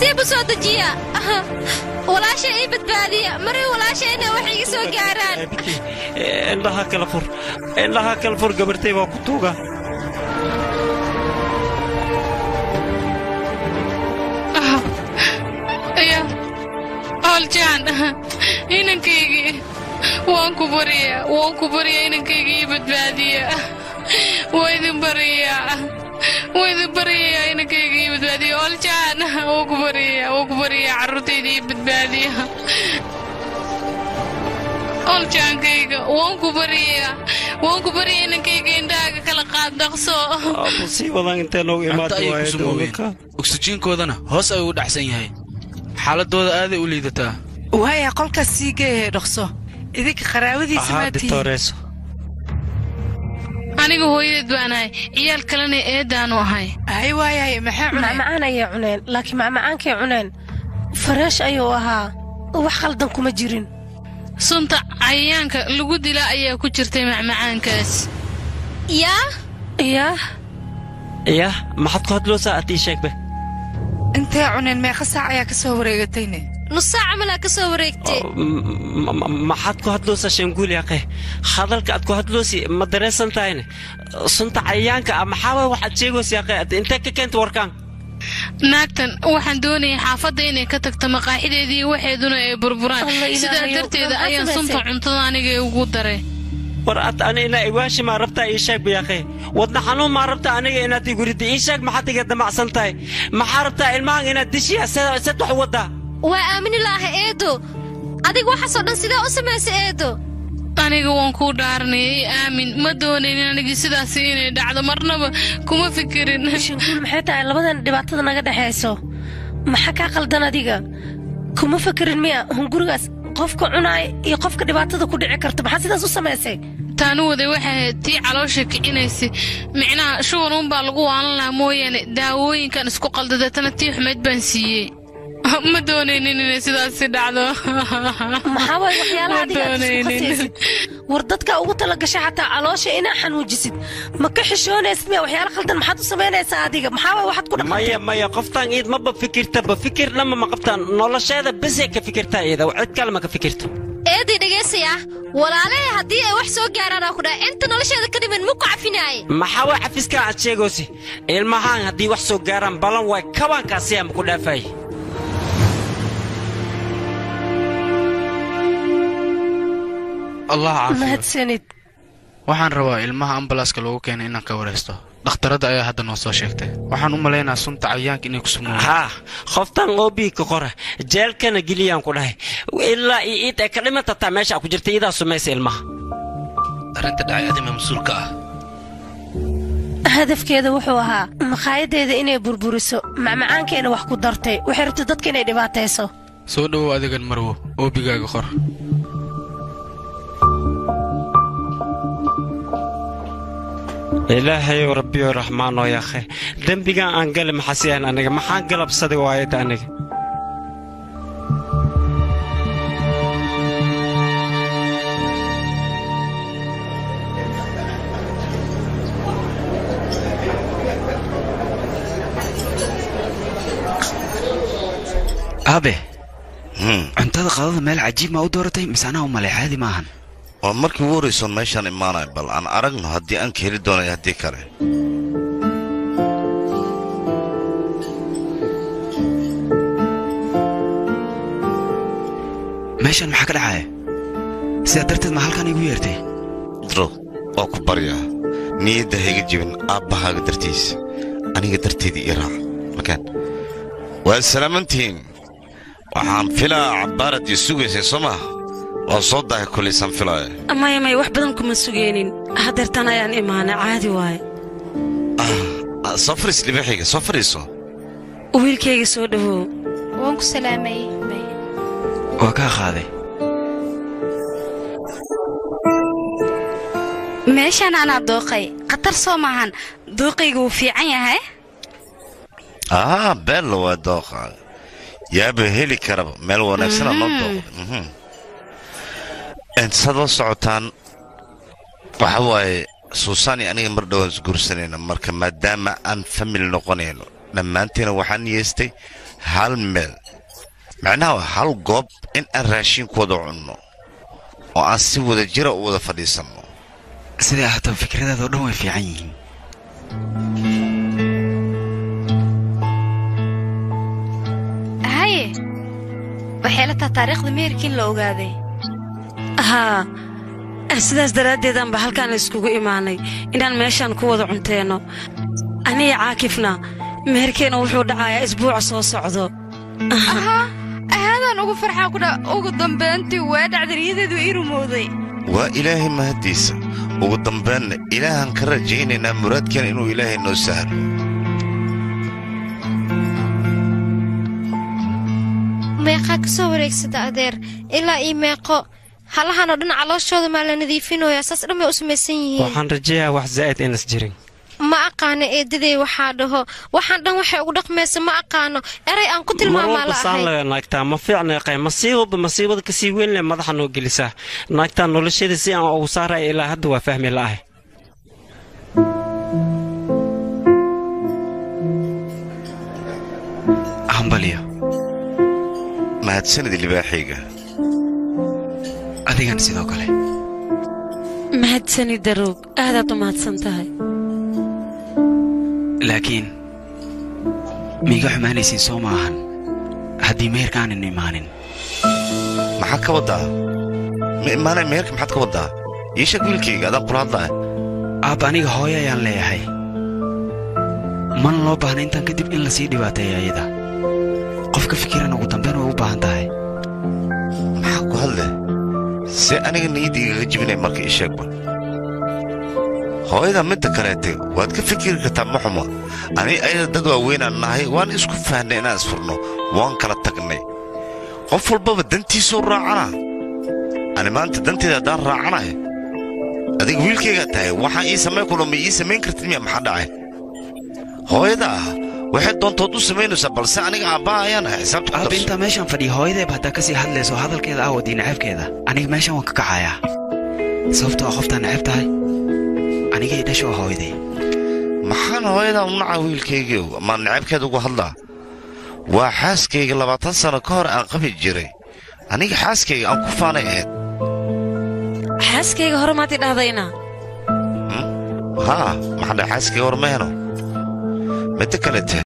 tartiib u soo dejiya walaasha ii badbaadiya maray walaashayna wax iga soo gaaraan indhaha kala fur indhaha kala fur gabartay baa ku tuuga ya ooljan inankaygii waan ku baryaa waan ku baryaa inankayga ii badbaadiya waa idin baryaa waa idin baryayaa inankayga ii badbaadiya ooljan waan ku baryaa waan ku baryaa carruurtayda ii badbaadiya ooljankayga waan ku baryaa waan ku baryaa inankayga indhahaaga kala qaad dhaqso sii wadan intee noogu cunto imaada ayay ku waaye sumoobeen dowlaka oksijiinkoodana hoos ayuu u dhacsan yahay xaaladooda aaday u liidataa waaya qolkaas sii geeyahe dhaqso idinka qaraabadiisa ahaa maa tihiin ditooreeso aniga hooyadeed baan ahay ciyaal kalena eedaanu ahay hay waayahay maxaa cunay macmacaan ayay cuneen laakiin macmacaankay cuneen fareesh ayuu ahaa wax khaldan kuma jirin sunta cayayaanka lagu dila ayaa ku jirtay macmacaankaas yaa yaa yah maxaad ku hadloosaa aad ii sheegbe intay cuneen meeqa saac ayaa ka soo wareegatayne nus saaca malaa ka soo wareegtay M- m- maxaad ku hadloosaa shanguuli aqe hadalka aad ku hadloosi ma dareensan tahayne sunta cayayaanka ah maxaa waay waxaad sheegoosi aqe intee ka keenta warkaan naagtan waxaan doonayay xaafadda inay ka tagto maqaaxideedii waxeeduna ay burburaan Allah ilaahayow, sidaa darteeda maxaad ayaan samaysay? sunta cuntada aniga ugu daray war ad ani inaa iwaashi maa rabtaa ii sheeg bayaqe wadna xanuun maa rabtaa aniga inaad igurida ii sheeg maxaad iga damacsan tahay maxaa rabtaa ilmahan inaad dishiya sad wax waddaa waa aamini laaha eedo adiga waxaasoo dhan sidee u samaysa eedo aniga waan kuu dhaaranayay aamin ma doonaynin anigii sidaasi inay dhacdo marnaba kuma fikirin shanguul maxay tahay labadan dhibaatada naga dhexayso maxaa kaa qaldan adiga kuma fakerin miya hungurigaas qofka cunaaya iyo qofka dhibaatada ku dhici karta maxaa sidaas u samaysay taanu waday waxay ahayd tii caloosha kicinaysay micnaha shuban uunbaa lagu waalan lahaa mooyaane daawooyinkan isku qaldadeetana tii xumayd baan siiyey ma doonaynin inay sidaasi dhacdo maxaa waay waxyaalaha Ma adiga aad isku doonaynin. qasaysid war dadka ugu talagashay xataa caloosha inaa xanuujisid ma ka xishoonaysid miya waxyaala khaldan maxaad u samaynaysaa adiga maxaa waay waxaad ku dhaqantay maya maya qoftaan iid maba fikirtaba fikir dhanba ma qabtaan nolosheeda besay ka fikirtaa iyada cid kale ma ka fikirto eedii dhegaysayaa walaalahay haddii ay wax soo gaaraan aa ku dhaha inta nolosheeda ka dhiman ma ku cafinaaye maxaa waa xafiskaa aad sheegoosi ilmahaan haddii wax soo gaaraan ballan waay kabaankaasi ama ku dhaafay allah caafiyo mahadsanid waxaan rabaa ilmaha ambalaaska loogu keenay inaan ka waraysto dhakhtaradda ayaa hadda noo soo sheegtay waxaan u malaynayaa sunta cayayaanka inay ku sumoween haa qoftan oobii ka qora jeelkana geliyaan ku dhahay ilaa iyo iid ay ka dhimantataa meesha ku jirta iyadaa sumaysa ilmaha arrinta dhacay adima mas-uulka ah hadafkeeda wuxuu ahaa maqaayadeeda inay burburiso macmacaankeena wax ku dartay waxay rabtay dadka inay dhibaatayso soo dhowow adigan marwo oobigaaga qor ilaahayow rabbiyo raxmaanoo yaakhe dembigan aan gali maxasiyan aniga maxaan galabsaday waayada aniga aabe cuntada qadada meel cajiib maa u dooratay mise anaa u malay caadi maahan waa markii ugu horraysoon meeshaan imaanaya bal aan aragno haddii aan ka heli doonayo haddii kale meeshan maxaa ka dhacaya sidaa darteed ma halkan igu yeertay dro waa ku baryaa niyadda hayga jebin aabbahaaga dartiis aniga darteedii ii raac makaan waa salaamantihiin waxaan filaa cabbaarad ii sugaysay soo maa waa soo dahay kulaysaan filaaya maya maya wax badan kuma sugeenin hadeertan ayaan imaanay caadi waaye Ah, soo fariis dhibaxayga soo fadhiiso wiilkayga soo dhowow waan ku salaamayey waa kaa qaaday meeshaan anaa dooqay khatar soo maahan dooqayga wuu fiican yahay ah beello waa dooqaaga yaaba heli karaba meel wanaagsana noo dooqday Mhm. Een, saad la socotaan waxa waaye suusaani aniga mar dhowaan isguursanayna marka maadaama aan famil noqonayno dhammaantiina waxaan niyeystay hal meel macnaha hal goob in aan raashin ku wada cunno oo aan si wada jira u wada fadhiisanno siday ahaato fikradaada oo dhan way fiican yihiin haye waxay la taha taariikhda meherkii in la ogaaday haa sidaas daraaddeedaanba halkaan la iskugu imaanay inaan meeshaan ku wada cunteenno aniga caakifna meherkeenna wuxuu dhacayaa isbuuca soo socdo ahaa ahaadaan ugu farxaa kudha ugu dambayntii waa dhacdariyadeedu ii rumowday waa ilaahay mahaddiisa ugu dambaynna ilaahaan ka rajaynaynaa muraadkeena inuu ilaahay noo sahlo meeqaa ka soo wareegsada adeer ilaa ii meeqo halahanoo dhan calooshooda maa la nadiifinoyaa saas dhan bay u samaysan yihiin waxaan rajayaa wax zaa'id inas jirin ma aqaano eedaday waxaa dhaho waxaan dhan waxay ugu dhaqmaysa ma aqaano eray aan ku mar tilmaamaa walba la saan ahay laga naagtaa ma fiicneeqay masiibaba masiibada kasii weyn leh madaxa noo gelisaa naagtaa noloshada si aan ugu saaraya ilaa hadda waa fahmi la'ahay hambalyo mahadsanid libaaxayga adigan sidoo kale mahadsani daroog aadaad u mahadsan tahay laakiin miiga xumaanaysiin soo ma ahan haddii meherka aanan imaanin maxaad ka waddaa ma imaanay meherka maxaad ka waddaa ii sheeg wiilkayga adaan kula hadlaya aabba aniga hooyo ayaan leeyahay mana loo baahna intaan kadib in lasii dhibaateeya ayada qofka fikiran ugu dambayn way u baahan tahay maxaa ku hadle see aniga niyadda igaga jibinay marka ii sheegba hooyada midda kaleete waad ka fikiri kartaa ma xuma ani ayada dad waaweynaan nahay waan isku fahnay inaan isfurno waan kala tagnay qof walbaba dantiisuu raacana ani maanta danteeda haddaan raacanahay adiga wiilkaygaa tahay waxaan ii samayn kulo ma ii samayn kartid miya maxaa dhacay hooyada ah waxay doontood u samaynaysaa balse aniga aabbaha ayaan ahay xisaabta ku aabba darso intaa meeshaan fadhiya hooyadeeba haddaa ka sii hadlayso hadalkeeda ah wadii naceebkeeda aniga meeshaan waan ka kacayaa sababtoo ah qoftaa neceb tahay anigay dhasho oo hooyaday maxaan hooyadaa u nacaa wiilkaygiiw maa necabkeeda ugu hadlaa waa xaaskayga labaatan sano ka hor aan qabi jiray aniga xaaskayga aan ku faanay ahayd xaaskayga hore maad i dhahdayna haa maxaa dhahay xaaskayga hor ma heno midda kalete